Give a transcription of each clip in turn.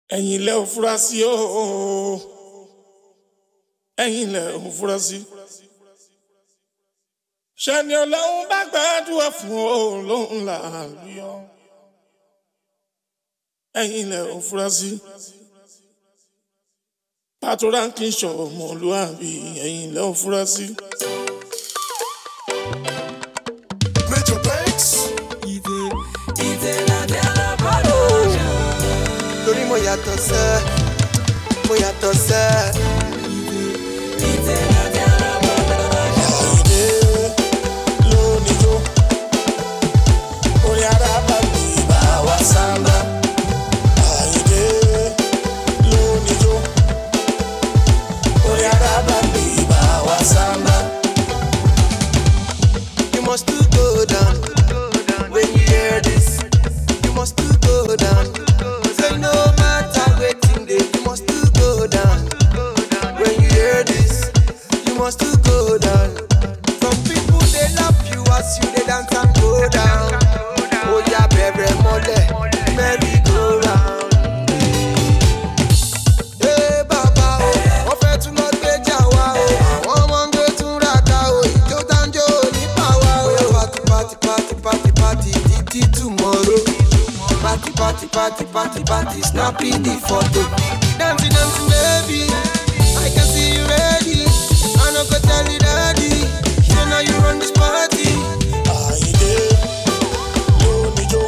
ẹ̀yin lẹ ò fura sí o ẹ̀yin lẹ ò fura sí. ṣẹ́ni ọlọ́run bá gbàdúrà fún o lóhùn làálùyọ ẹ̀yin lẹ ò fura sí. pàtó ránkì ṣọmọlúwàbí ẹ̀yin lẹ ò fura sí. Major Banks. torí mo yàtọ̀ sẹ́ mo yàtọ̀ sẹ́. Àyìndé lóníjó orí arábà mi bá wa sáńbà. Àyìndé lóníjó orí arábà mi bá wa sáńbà. You must to go down when you hear this. You must to go down. Say no matter waiting day, you must to go down. When you hear this, you must to go down. Some people they love you as you they dance and go down. Oh yeah, baby, mole, merry go round. Hey bàbá o, wọ́n fẹ́ tún lọ gbéjà wá o. Àwọn ọmọ ń gbé tún ra ká o. Ìjó tánjó nípa wa o. Bóyá pati pati pati pati pati títí tomorrow. Pati pati pati pati pati snappy the photo. Dancing dancing baby, I can see you ready. I no go tell you daddy, say now you run this party. Àyìndé lóníjó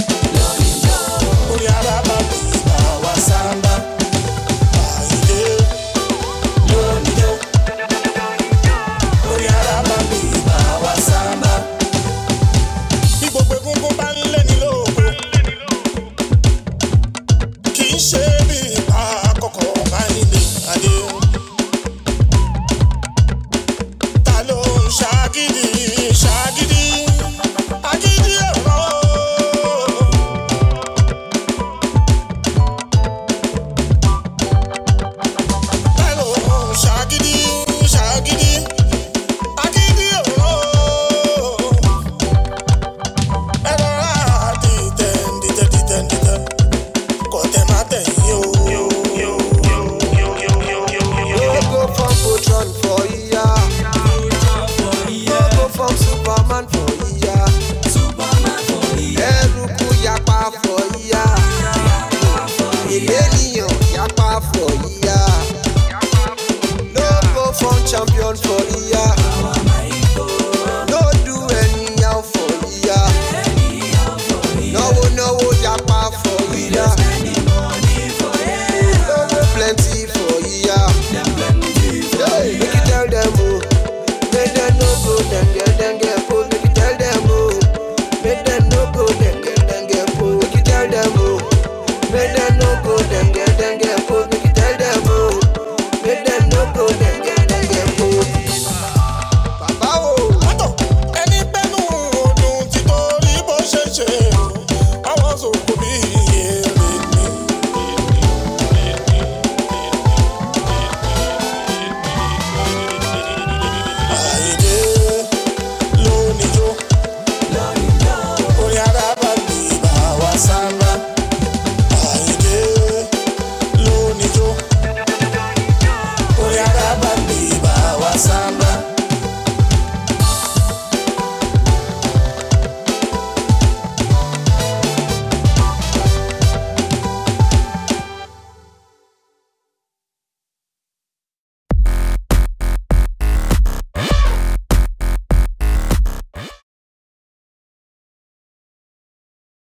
orí arábà mi bá wa sáńbà. Àyìndé lóníjó orí arábà mi bá wa sáńbà. Bí gbogbo egungun bá ń lé ní lóko, kì í ṣe bí ipa àkọ́kọ́ Àyìndé Adé. Ta ló ń ṣàgídí ṣàgídí? Agídí ẹ̀rọ. Ta ló ń ṣàgídí ṣàgídí? Agídí ẹ̀rọ. Ẹ rọra dìtẹ̀ dìtẹ̀ dìtẹ̀ dìtẹ̀. Kò tẹ̀ má tẹ̀yìn o. No go from Voltron for iya. No go from Superman for iya. Eruku yapa for iya. Èlénìyàn yapa for iya. No go from champion for iya. No do anyhow for iya. Náwó náwó yapa for iya. Lówó plenty for iya. Hey, make you tell them oh, make them no go denge denge po. Make you tell them oh, make them no go denge denge po. Make you tell them oh, make them no